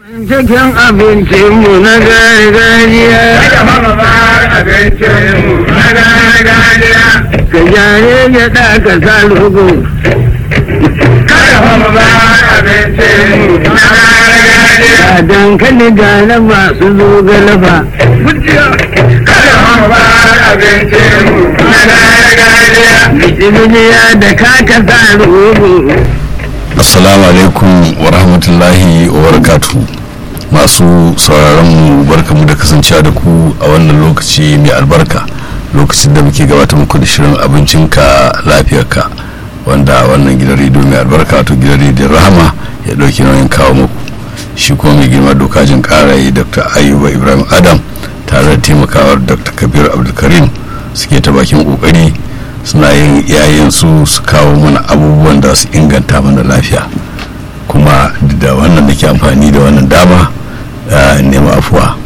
Cikin abincinmu na gargajiya. Kada mama ba abincinmu na gargajiya. Ka jare gyaɗa ka sa rogo. Kada mama ba abincinmu na gargajiya. Ka dankali ga laba su zo galaba. Kada mama ba abincinmu na gargajiya. Bijibijiya da ka ka sa rogo. assalamu alaikum wa rahmatullahi wa barakatu masu sauraron mu barkamu da kasancewa da ku a wannan lokaci mai albarka lokacin da muke gabatar muku da shirin abincinka lafiyarka wanda wannan gidan rediyo mai albarka wato gidan rediyon rahama ya dauki nauyin kawo muku shi kuma mai girma dokajin karaye dr ayuba ibrahim adam tare da taimakawar dr kabir abdulkarim suke ta bakin kokari suna yin yayin su su kawo mana abubuwan da su inganta mana lafiya kuma da wannan da ke amfani da wannan dama nema afuwa